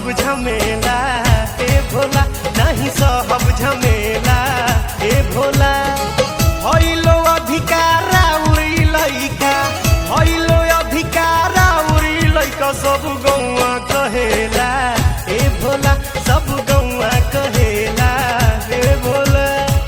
झमेला ए भोला नहीं सहब झमेला ए भोला हइलो अधिकारा उड़ी लइका हइलो अधिकारा उड़ी लइका सब गौआ कहेला ए भोला सब गौआ कहेला ए भोला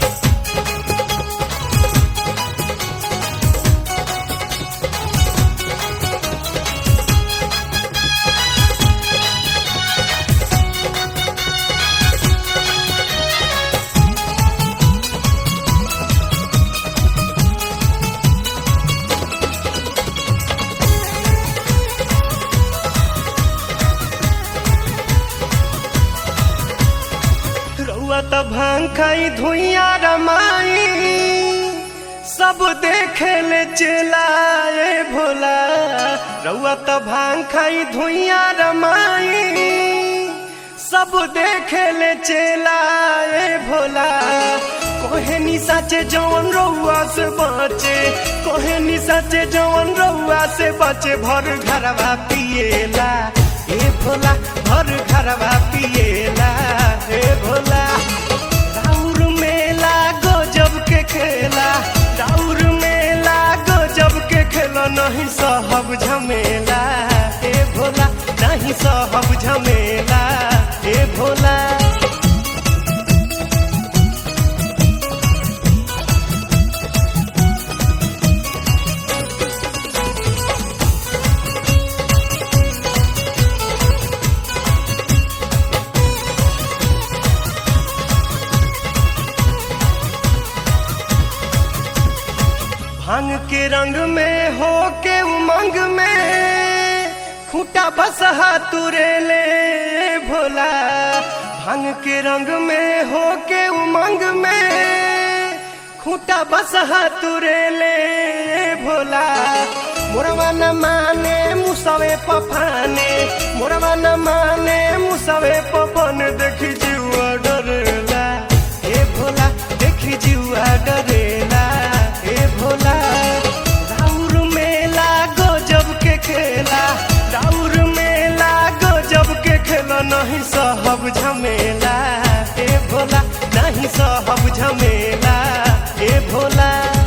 रउआ त भांग खाई धुइया रमाई सब देखे ले चलाए भोला रउआ त भांग खाई धुइया रमाई सब देखे ले चलाए भोला कोहे नि साचे जवन रउआ से बचे कोहे नि साचे जवन रउआ से बचे भर घरवा पिएला ए भोला भर घरवा पिएला ए भोला राउर मेला गजब के खेला राउर मेला गजब के खेला नहीं सहब झमेला ए भोला नहीं सहब झमेला ए भोला भांग के रंग में हो के उमंग में खूटा बसहा तुरे ले भोला भांग के रंग में हो के उमंग में खूटा बसहा तुरे ले भोला मोरवा न माने मुसवे पफाने मोरवा न माने मुसवे पफन देखी जीवा डरेला ए भोला देखी जीवा डरेला ए भोला राउर मेला गजब के खेला राउर मेला गजब के खेला नहीं सहब झमेला ए भोला नहीं सहब झमेला ए भोला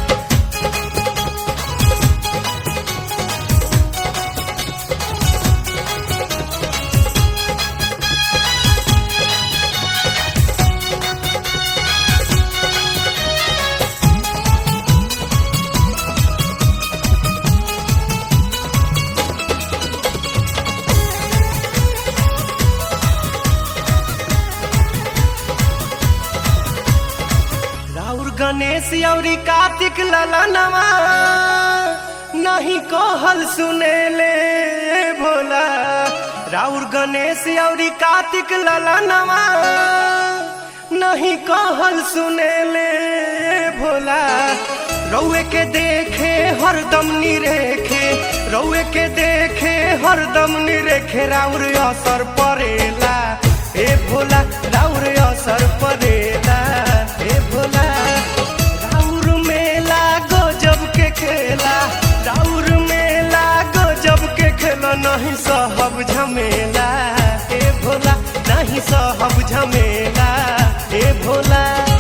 राउर गणेश औरी कार्तिक ललनवा नहीं कहल सुने ले भोला राउर गणेश औरी कार्तिक ललनवा नहीं कहल सुने ले भोला रउए के देखे हरदम निरेखे रउए के देखे हरदम निरेखे राउर असर परेला ए भोला राउर असर परेला ए भोला राउर मेला गजब के खेला राउर मेला गजब के खेला नहीं सहब झमेला ए भोला नहीं सहब झमेला ए भोला